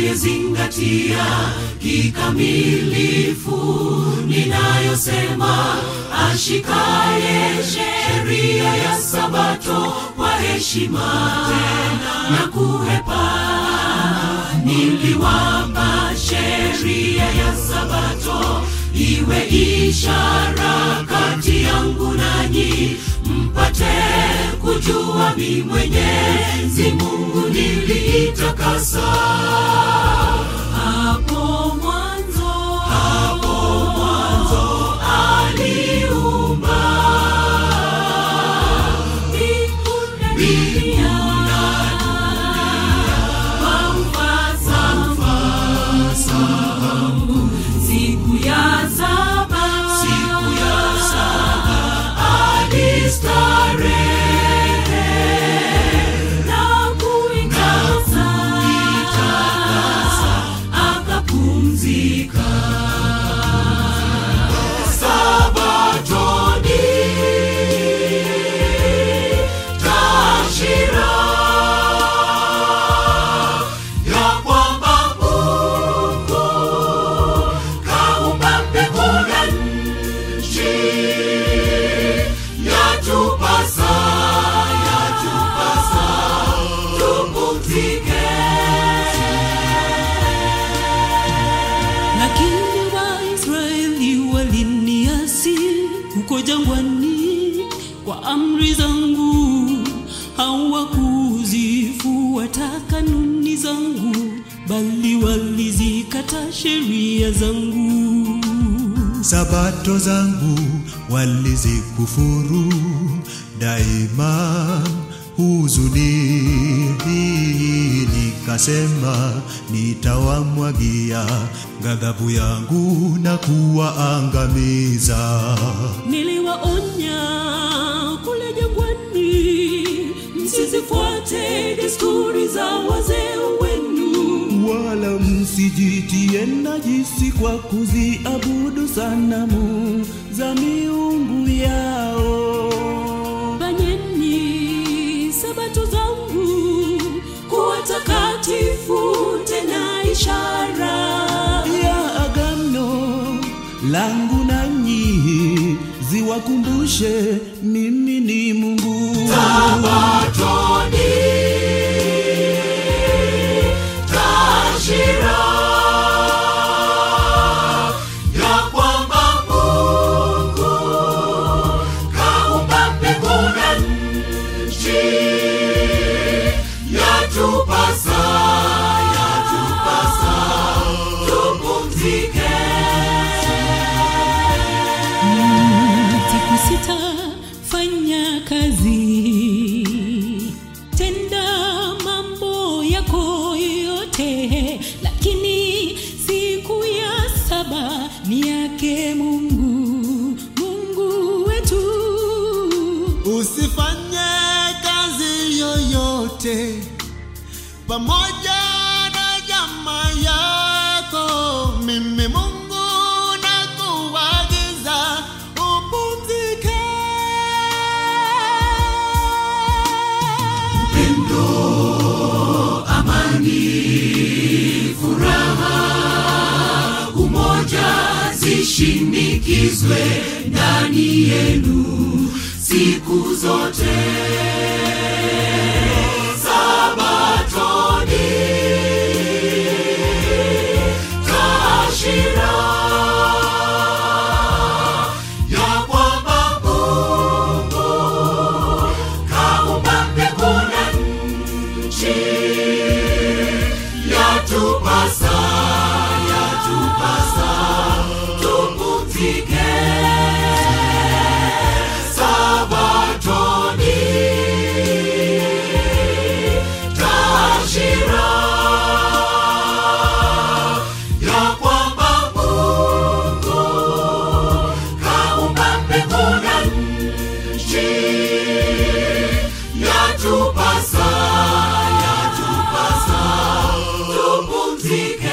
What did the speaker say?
anayezingatia kikamilifu ninayosema, ashikaye sheria ya Sabato kwa heshima na kuhepa. Niliwapa sheria ya Sabato iwe ishara kati yangu nanyi, mpate kujua mi Mwenyezi Mungu niliitakasa hapo mwanzo, hapo mwanzo aliumba mbingu na dunia kwa ufasaha. Siku ya saba, siku ya saba alistarehe na kuitakasa, akapumzika. Sabatoni tashira ya kwamba Mungu kaumba mbingu na nchi, yatupasa yatupasa tupumzike. Lakini Waisraeli waliniasi huko jangwani kwa amri zangu, hawakuzifuata kanuni zangu, bali walizikata sheria zangu. Sabato zangu walizikufuru, daima huzuni hii nikasema, nitawamwagia ghadhabu yangu na kuwaangamiza. Niliwaonya kule jangwani, msizifuate desturi za wazee wenu. wala msijitie najisi kwa kuziabudu sanamu za miungu yao. Fanyeni sabato zangu kuwa takatifu, tena ishara ya agano langu nanyi, ziwakumbushe mimi ni Mungu. Sabatoni tashira ya kwamba Mungu kaumba mbingu na nchi, yatupasa yatupasa tupumzike. siku sita fanya kazi, tenda mambo yako yote, lakini siku ya saba ni yake Mungu, Mungu wetu. Usifanye kazi yoyote pamoja na jamaa yako. Mimi Mungu nakuagiza upumzike. umoja zishinikizwe ndani yenu siku zote. Sabatoni tashira ya kwamba Mungu kaumba mbingu na nchi, yatupasa yatupasa tupumzike. Sabatoni tashira ya kwamba Mungu kaumba mbingu na nchi, yatupasa yatupasa tupumzike.